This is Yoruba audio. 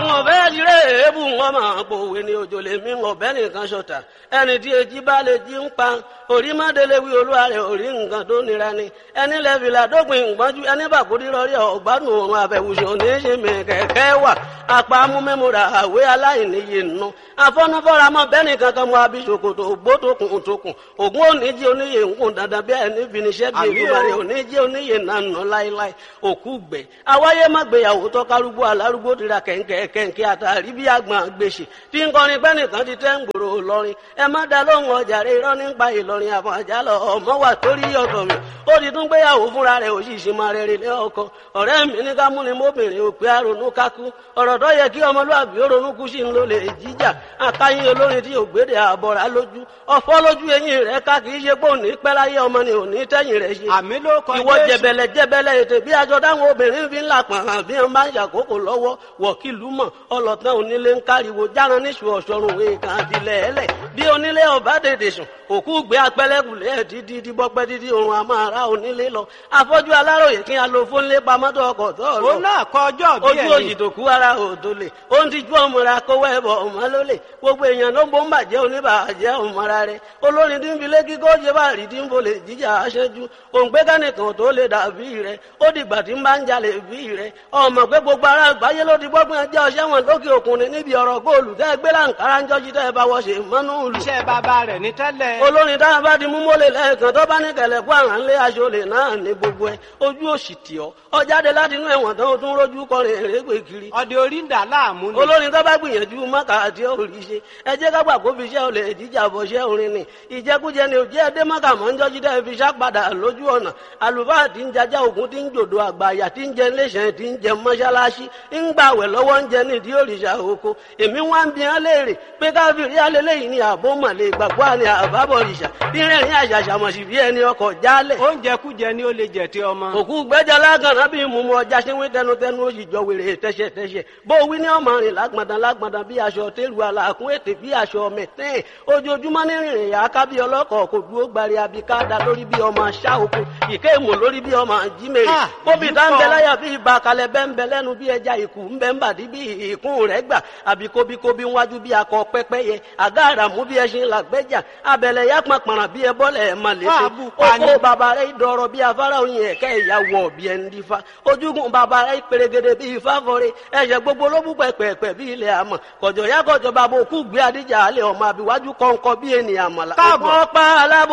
wọn fẹ́ tiré èébù wọn máa pòwe ní òjò lè mí ọ̀bẹ nìkan ṣọ̀tà ẹni tí èjì bá lè jí ń pa orí má délé wí olúwa rẹ̀ orí nǹkan tó nira ni ẹni lẹ́fìlà dópin ìgbọ́njú ẹni bàkúrí rọrí ọ̀gbádùn òun àfẹ̀wùsùn oníṣẹ́mi kẹ̀kẹ́ wà apá amúmẹ́múra àwé aláìníye nù afọ́nufọ́ra mọ́ bẹ́ẹ̀ni kankan mọ́ abisokoto ògbótokùn tókùn ògún oníjì oníyè ńkùn dandan bí ẹni finiṣẹ́ bí ìlúbalẹ̀ oníjì oníyè nànà láíláí òkú gbẹ awáyé má gbéyàwó tọ́kárúgbó alárúgbó tira kẹ̀ǹkẹ̀ kẹ̀ǹkẹ̀ àtàrí bí àgbọn gbèsè tí ń kọrin bẹ́ẹ̀ni kan ti tẹ́ ń gbòòrò lọ́rin ẹ má da lóhùn ọjà rẹ irọ́ nípa ìlọrin àfọ̀n àjálọ ọmọ wà torí ọ̀tọ̀ mi ó ti tún gbéyàwó fúnra rẹ̀ òṣìṣẹ́ máa rẹ̀ rẹ̀ ọkọ ọ̀rẹ́ mi ní ká múni mọ́bìnrin òpè àrònú kákú ọ̀rọ̀ tó yẹ kí ọmọlúwàbí ó ronú kú sí ń lò lè jíjà àkáyín olórin tí ògbédè àbọ̀rà lójú ọ̀fọ́ lójú eyín rẹ̀ ká kì í ṣe pé òní pẹ́ láyé ọmọ ni òní tẹ́yìn rẹ̀ ṣe. àmì ló kọ ìwọ jẹbẹlẹ jẹbẹlẹ ètè bí aṣọ táwọn obìnrin fi ń là pọ̀n hàn bí wọ́n bá ń ṣàkókò lọ́wọ́ wọ̀kìlú mọ̀ ọlọ́tàn onílé ń káriwo járan níṣu ọ̀ṣọ́run èèkàn àtìlẹ̀ ẹlẹ̀ bí onílé ọba dèdè sùn òkú gbé apẹlẹkùlẹ dídí díbọpẹ dídí òrùn àmọ́ ara onílé lọ afọ́jú aláròyè kí a lo fónlé pamọ́tò ọkọ̀ tó lọ òun náà kọ ọjọ́ bí ojú òyì tó kú ara òdo lè ó ń tijú ọmọra kówó ẹbọ ọmọ ló lè gbogbo èèyàn ló ń bó ń bàjẹ́ oníbàjẹ́ ọmọra rẹ olórin tí ń fi lé kíkọ́ ṣe bá rí tí ń bolè jíjà aṣẹ́jú òǹgbẹ́ kánìkan tó lè dàbí rẹ ó dìgbà tí ń bá ń jalè bí rẹ ọmọ pé gbogbo ara àgbáyé ló ti gbọ́gbọ́n ẹjẹ́ ọṣẹ́ wọn lókè òkun ni níbi ọ̀rọ̀ góòlù tẹ́ gbé láǹkárá ń jọ́jú tẹ́ bá wọ́ṣe mọ́nú ìlú iṣẹ́ bàbá rẹ̀ ní tẹ́lẹ̀. olórin tá a bá di mú mọ́lẹ̀ lẹ́ẹ̀kan tó bá ní kẹlẹ̀ kó àrà ńlẹ̀ aṣọlẹ̀ náà ní gbogbo ẹ̀ ojú òsì tì ọ́ ọ jáde láti inú ẹ̀wọ̀n tán o tún rójú kọrin èrègbè kiri. ọdẹ orí ń dà láàmú ni. olórin tó bá gbìyànjú mọ́kà àti òrì ṣe ẹ jẹ́ ká gbà kó fi iṣẹ́ olè jíjà bọ̀ ṣẹ́ orin ni ìjẹkújẹ ni òjẹ́ ẹdẹ mọ́kà mọ́ ń jọ́jú dẹ́ fi ṣàpadà lójú ọ̀nà àlùfáà tí ń jajá ògún tí ń jòdò àgbàyà tí ń jẹ iléeṣẹ́ tí ń jẹ mọ́ṣáláṣí ń gbàwẹ̀ lọ́wọ́ ń jẹ nídìí òrìṣà oko èmi wá ń bi hàn léèrè pé káfíìrì alẹ́lẹ́yìn ni àbó mọ̀lẹ́ ìgbàgbọ́ àni àbábọ̀ òrìṣà bí rẹ̀rín àṣàṣàmọ̀sí bí ẹni ọkọ̀ jálẹ̀. oúnjẹ kújẹ ni ó lè jẹ tí ọmọ. òkú gbẹ́jà lágànná bí mumu ọjà ṣínwé tẹnutẹnu ó sì jọ wèrè tẹ́ṣẹ̀tẹ́ṣẹ̀ bó wí ní ọmọ rìn lágbàdàn lágbàdàn bí aṣọ tẹ́lu àlàkùn ètè bí aṣọ mẹ́tẹ́ẹ̀ ojoojúmọ́ ní rìnrìn yà ká bí ọlọ́kọ̀ kò dúró gbari abikada lórí bí ọmọ aṣá oko ìké ìmọ̀ lórí bí ọmọ jímèrè Ah, kóbi èyí tá ń bẹ pọ̀. láyà bí ibà kalẹ̀ bẹ́ ń bẹ lẹ́nu bí ẹja ìkù ń bẹ ń bàdí bí ìkún rẹ̀ gbà àbí kóbíkóbí wájú bí akọ pẹ́pẹ́yẹ àgá àràmú bí ẹṣin làgbẹ́jà abẹ̀lẹ̀ yá pàpàrà bí ẹbọ́lẹ̀ ẹ̀ mà létí Fáàbù pani. oko bàbá rẹ̀ dọ̀rọ̀ bí afárá oyin ẹ̀kẹ́ ìyàwó bí ẹni dífá ojúgun bàbá rẹ̀ pèrègèdè bí ifá fọre ẹ̀ṣẹ̀ gbogbo ló bú pẹ̀pẹ̀pẹ̀ bí ilẹ̀ àmọ̀ kọ̀jọ̀ yá kọ̀jọ̀ bàbá òkú gbé adíjà alẹ́ ọmọ àbíwájú kọ̀ǹkọ̀ bí ènìyàn mọ̀lá Káàbọ̀. ọ̀pọ̀ pa alábò